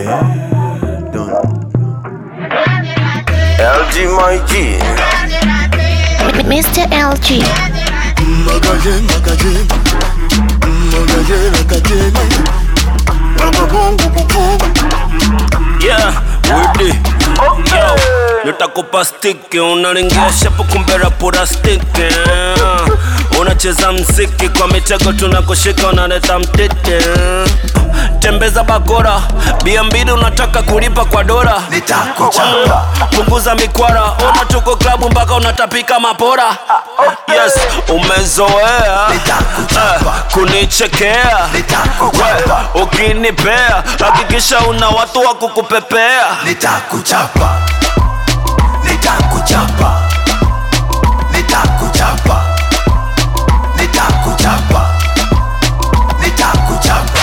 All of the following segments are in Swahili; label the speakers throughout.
Speaker 1: Don't. LG my G.
Speaker 2: Mr. LG.
Speaker 3: Magasin, magasin. Magasin, magasin.
Speaker 4: Yeah, Woody. Yo, nitakupa stiki unalingia shapu kumbe rapura stiki unacheza mziki kwa mitego tunakushika unaleta mtete tembeza bakora bia mbili unataka kulipa kwa dola
Speaker 3: Nitakuchapa.
Speaker 4: punguza mikwara ona tuko klabu mpaka unatapika mapora yes umezoea
Speaker 3: Nitakuchapa.
Speaker 4: eh, kunichekea
Speaker 3: Nitakuchapa.
Speaker 4: We, ukinipea hakikisha una watu wa kukupepea
Speaker 3: Nitakuchapa. Nitakuchapa. Nitakuchapa. Nitakuchapa. Nitakuchapa.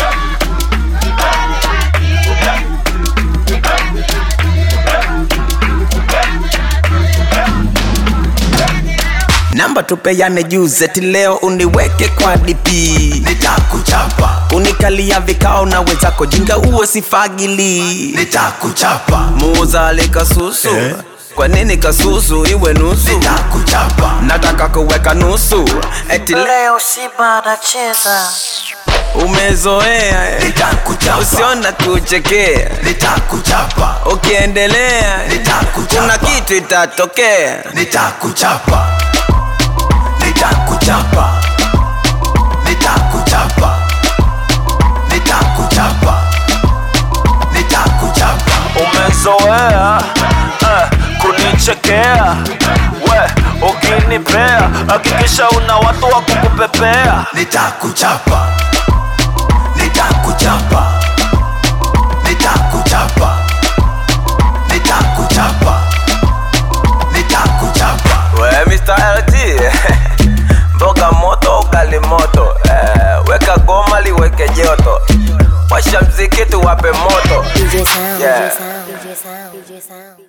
Speaker 1: Namba tupeane juzi eti leo uniweke kwa DP.
Speaker 3: Nitakuchapa.
Speaker 1: Unikalia vikao na wenzako jinga uwe sifagili.
Speaker 3: Nitakuchapa.
Speaker 1: Muuzale kasusu. Kwa nini kasusu iwe nusu?
Speaker 3: Nitakuchapa.
Speaker 1: Nataka kuweka nusu. Eti leo
Speaker 5: Simba anacheza
Speaker 1: umezoea. eh.
Speaker 3: Nitakuchapa.
Speaker 1: Usiona kuchekea.
Speaker 3: Nitakuchapa.
Speaker 1: Ukiendelea
Speaker 3: Nitakuchapa.
Speaker 1: kuna kitu itatokea.
Speaker 3: Nitakuchapa. Nitakuchapa. Nitakuchapa. Nitakuchapa. Nitakuchapa.
Speaker 4: umezoea eh, kunichekea we ukinipea hakikisha una watu wa kukupepea
Speaker 3: Nitakuchapa. Nitakuchapa. Nitakuchapa. Nitakuchapa. Nitakuchapa.
Speaker 1: We Mr. LG mboga moto ugali moto eh, weka goma liweke joto washa mziki tuwape moto
Speaker 2: DJ Sound.
Speaker 1: Yeah.
Speaker 2: DJ Sound. DJ Sound. DJ Sound.